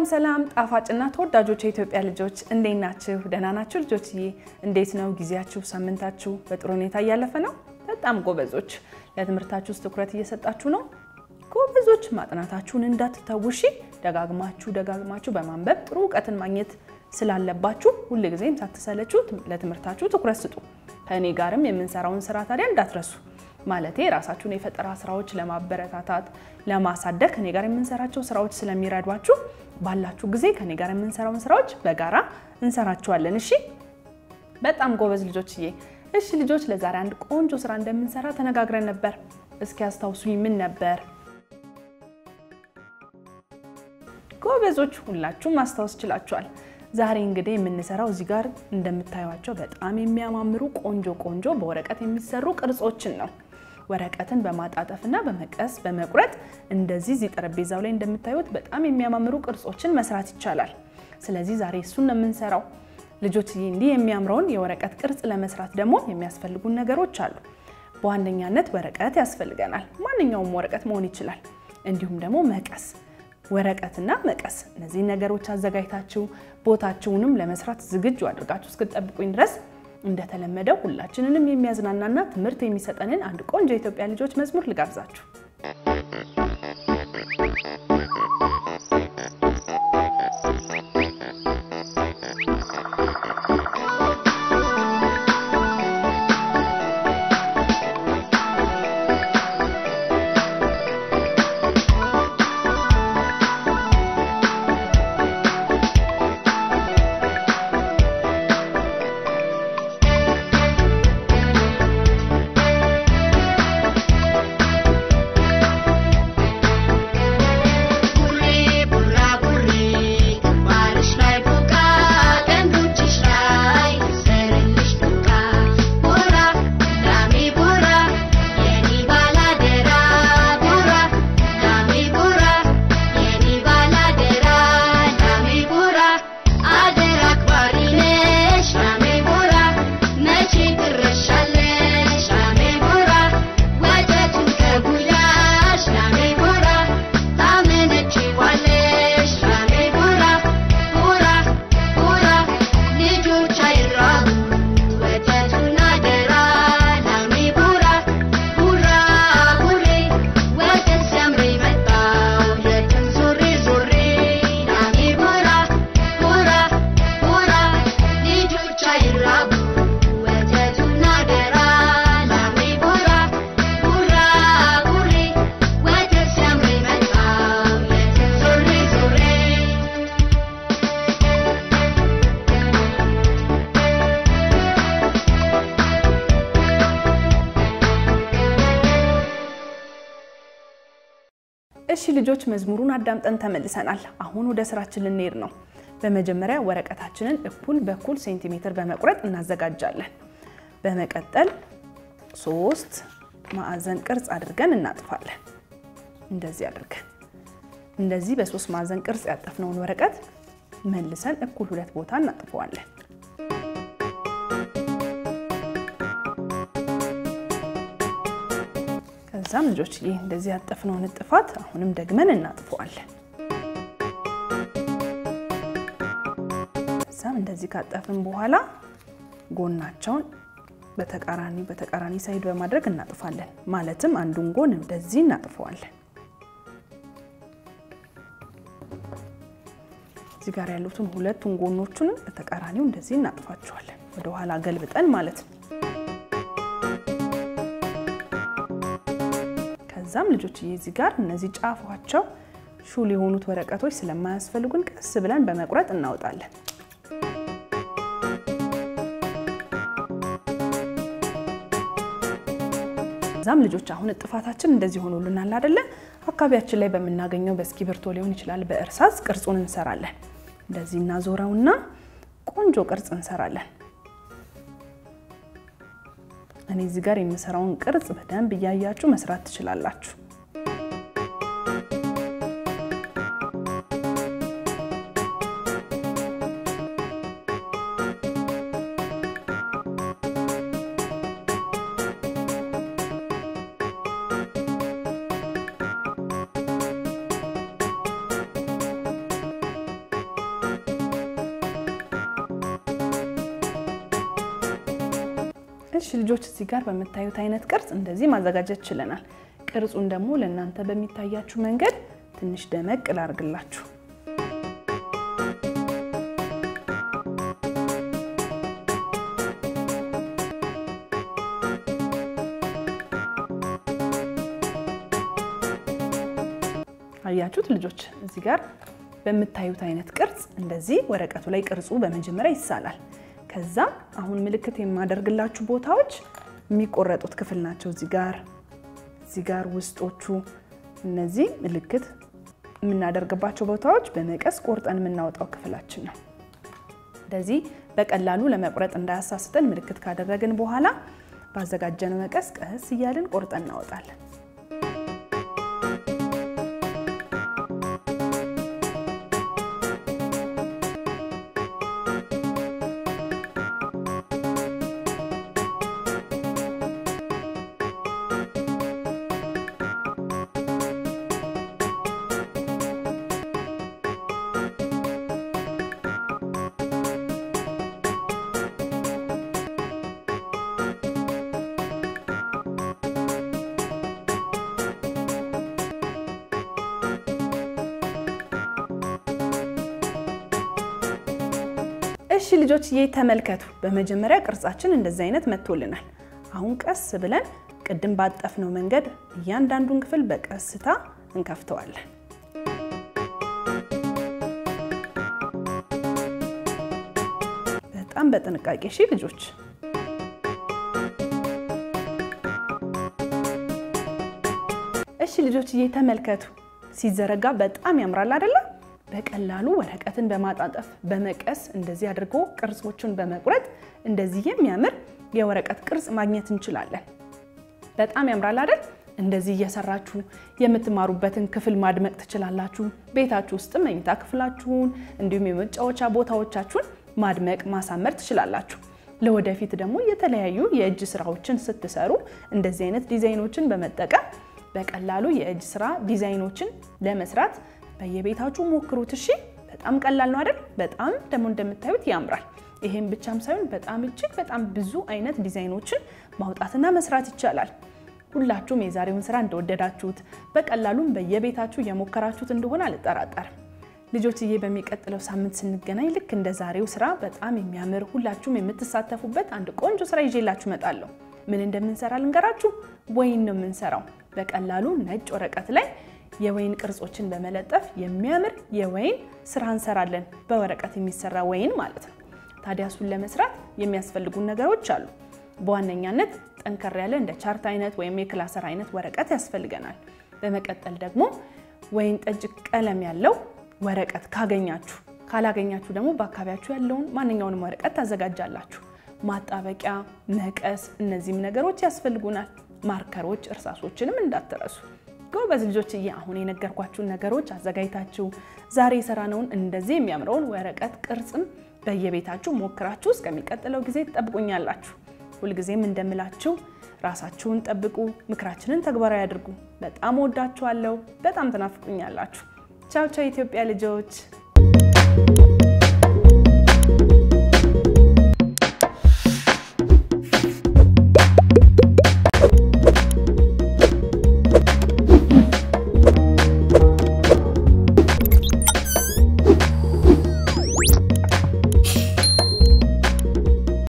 ሰላም ጣፋጭና ተወዳጆች የኢትዮጵያ ልጆች እንዴት ናችሁ? ደህና ናችሁ ልጆችዬ? እንዴት ነው ጊዜያችሁ? ሳምንታችሁ በጥሩ ሁኔታ እያለፈ ነው? በጣም ጎበዞች። ለትምህርታችሁ ውስጥ ትኩረት እየሰጣችሁ ነው? ጎበዞች። ማጥናታችሁን እንዳትተውሺ። ደጋግማችሁ ደጋግማችሁ በማንበብ ጥሩ እውቀትን ማግኘት ስላለባችሁ ሁልጊዜም ሳትሰለችሁ ለትምህርታችሁ ትኩረት ስጡ። ከእኔ ጋርም የምንሰራውን ስራ ታዲያ እንዳትረሱ። ማለቴ የራሳችሁን የፈጠራ ስራዎች ለማበረታታት ለማሳደግ ከኔ ጋር የምንሰራቸው ስራዎች ስለሚረዷችሁ ባላችሁ ጊዜ ከኔ ጋር የምንሰራውን ስራዎች በጋራ እንሰራችኋለን። እሺ፣ በጣም ጎበዝ ልጆችዬ። እሺ ልጆች፣ ለዛሬ አንድ ቆንጆ ስራ እንደምንሰራ ተነጋግረን ነበር። እስኪ አስታውሱኝ፣ ምን ነበር? ጎበዞች፣ ሁላችሁም ማስታወስ ችላችኋል። ዛሬ እንግዲህ የምንሰራው እዚህ ጋር እንደምታዩቸው በጣም የሚያማምሩ ቆንጆ ቆንጆ በወረቀት የሚሰሩ ቅርጾችን ነው። ወረቀትን በማጣጠፍና በመቀስ በመቁረጥ እንደዚህ እዚህ ጠረጴዛው ላይ እንደምታዩት በጣም የሚያማምሩ ቅርጾችን መስራት ይቻላል። ስለዚህ ዛሬ እሱን ነው የምንሰራው። ልጆች እንዲህ የሚያምረውን የወረቀት ቅርጽ ለመስራት ደግሞ የሚያስፈልጉን ነገሮች አሉ። በዋነኛነት ወረቀት ያስፈልገናል። ማንኛውም ወረቀት መሆን ይችላል። እንዲሁም ደግሞ መቀስ ወረቀትና መቀስ እነዚህ ነገሮች አዘጋጅታችሁ ቦታችሁንም ለመስራት ዝግጁ አድርጋችሁ እስክትጠብቁኝ ድረስ እንደተለመደው ሁላችንንም የሚያዝናናና ትምህርት የሚሰጠንን አንድ ቆንጆ የኢትዮጵያ ልጆች መዝሙር ልጋብዛችሁ። እሺ ልጆች መዝሙሩን አዳምጠን ተመልሰናል። አሁን ወደ ስራችን ልንሄድ ነው። በመጀመሪያ ወረቀታችንን እኩል በኩል ሴንቲሜትር በመቁረጥ እናዘጋጃለን። በመቀጠል ሶስት ማዕዘን ቅርጽ አድርገን እናጥፋለን። እንደዚህ አድርገን እንደዚህ በሶስት ማዕዘን ቅርጽ ያጠፍነውን ወረቀት መልሰን እኩል ሁለት ቦታ እናጥፈዋለን። ከዛም ልጆች ይህ እንደዚህ ያጠፍነውን እጥፋት አሁንም ደግመን እናጥፈዋለን። ከዛም እንደዚህ ካጠፍን በኋላ ጎናቸውን በተቃራኒ በተቃራኒ ሳይድ በማድረግ እናጥፋለን። ማለትም አንዱን ጎን እንደዚህ እናጥፈዋለን። እዚህ ጋር ያሉትን ሁለቱን ጎኖቹንም በተቃራኒው እንደዚህ እናጥፋቸዋለን። ወደኋላ ገልብጠን ማለት ነው። ከዛም ልጆች እዚህ ጋር እነዚህ ጫፏቸው ሹል የሆኑት ወረቀቶች ስለማያስፈልጉን ቀስ ብለን በመቁረጥ እናወጣለን። ከዛም ልጆች አሁን እጥፋታችን እንደዚህ ሆኖልናል አይደለ? አካባቢያችን ላይ በምናገኘው በእስክሪብቶ ሊሆን ይችላል፣ በእርሳስ ቅርጹን እንሰራለን። እንደዚህ እናዞረውና ቆንጆ ቅርጽ እንሰራለን። እኔ እዚህ ጋር የምሰራውን ቅርጽ በደንብ እያያችሁ መስራት ትችላላችሁ። እሺ ልጆች እዚህ ጋር በምታዩት አይነት ቅርጽ እንደዚህ ማዘጋጀት ችለናል። ቅርጹን ደግሞ ለእናንተ በሚታያችሁ መንገድ ትንሽ ደመቅ ላርግላችሁ። አያችሁት ልጆች እዚህ ጋር በምታዩት አይነት ቅርጽ እንደዚህ ወረቀቱ ላይ ቅርጹ በመጀመሪያ ይሳላል። ከዛ አሁን ምልክት የማደርግላችሁ ቦታዎች የሚቆረጡት ክፍል ናቸው። እዚህ ጋር እዚህ ጋር ውስጦቹ እነዚህ ምልክት የምናደርግባቸው ቦታዎች በመቀስ ቆርጠን የምናወጣው ክፍላችን ነው። እንደዚህ በቀላሉ ለመቁረጥ እንዳያሳስተን ምልክት ካደረግን በኋላ ባዘጋጀነው መቀስ ቀስ እያልን ቆርጠን እናወጣለን። እሺ ልጆች ይህ ተመልከቱ። በመጀመሪያ ቅርጻችን እንደዚህ አይነት መጥቶልናል። አሁን ቀስ ብለን ቅድም ባጠፍነው መንገድ እያንዳንዱን ክፍል በቀስታ እንከፍተዋለን። በጣም በጥንቃቄ እሺ ልጆች። እሺ ልጆች ይህ ተመልከቱ። ሲዘረጋ በጣም ያምራል አይደለም? በቀላሉ ወረቀትን በማጣጠፍ በመቀስ እንደዚህ አድርጎ ቅርጾቹን በመቁረጥ እንደዚህ የሚያምር የወረቀት ቅርጽ ማግኘት እንችላለን። በጣም ያምራል አይደል? እንደዚህ እየሰራችሁ የምትማሩበትን ክፍል ማድመቅ ትችላላችሁ። ቤታችሁ ውስጥ መኝታ ክፍላችሁን እንዲሁም የመጫወቻ ቦታዎቻችሁን ማድመቅ ማሳመር ትችላላችሁ። ለወደፊት ደግሞ የተለያዩ የእጅ ስራዎችን ስትሰሩ እንደዚህ አይነት ዲዛይኖችን በመጠቀም በቀላሉ የእጅ ስራ ዲዛይኖችን ለመስራት በየቤታችሁ ሞክሩት። እሺ፣ በጣም ቀላል ነው አይደል? በጣም ደግሞ እንደምታዩት ያምራል። ይሄም ብቻም ሳይሆን በጣም እጅግ በጣም ብዙ አይነት ዲዛይኖችን ማውጣትና መስራት ይቻላል። ሁላችሁም የዛሬውን ስራ እንደወደዳችሁት በቀላሉም በየቤታችሁ የሞከራችሁት እንደሆነ አልጠራጠርም። ልጆችዬ በሚቀጥለው ሳምንት ስንገናኝ ልክ እንደ ዛሬው ስራ በጣም የሚያምር ሁላችሁም የምትሳተፉበት አንድ ቆንጆ ስራ ይዤላችሁ እመጣለሁ። ምን እንደምንሰራ ልንገራችሁ። ወይን ነው የምንሰራው። በቀላሉ ነጭ ወረቀት ላይ የወይን ቅርጾችን በመለጠፍ የሚያምር የወይን ስራ እንሰራለን። በወረቀት የሚሰራ ወይን ማለት ነው። ታዲያ እሱን ለመስራት የሚያስፈልጉን ነገሮች አሉ። በዋነኛነት ጠንከር ያለ እንደ ቻርት አይነት ወይም የክላሰር አይነት ወረቀት ያስፈልገናል። በመቀጠል ደግሞ ወይን ጠጅ ቀለም ያለው ወረቀት ካገኛችሁ፣ ካላገኛችሁ ደግሞ በአካባቢያችሁ ያለውን ማንኛውንም ወረቀት ታዘጋጃላችሁ። ማጣበቂያ፣ መቀስ፣ እነዚህም ነገሮች ያስፈልጉናል። ማርከሮች፣ እርሳሶችንም እንዳትረሱ። ጎበዝ ልጆችዬ፣ አሁን የነገርኳችሁን ነገሮች አዘጋጅታችሁ ዛሬ የሰራነውን እንደዚህ የሚያምረውን ወረቀት ቅርጽም በየቤታችሁ ሞክራችሁ እስከሚቀጥለው ጊዜ ትጠብቁኛላችሁ። ሁልጊዜም እንደምላችሁ ራሳችሁን ጠብቁ፣ ምክራችንን ተግባራዊ አድርጉ። በጣም ወዳችኋለሁ። በጣም ትናፍቁኛላችሁ። ቻው ቻው፣ የኢትዮጵያ ልጆች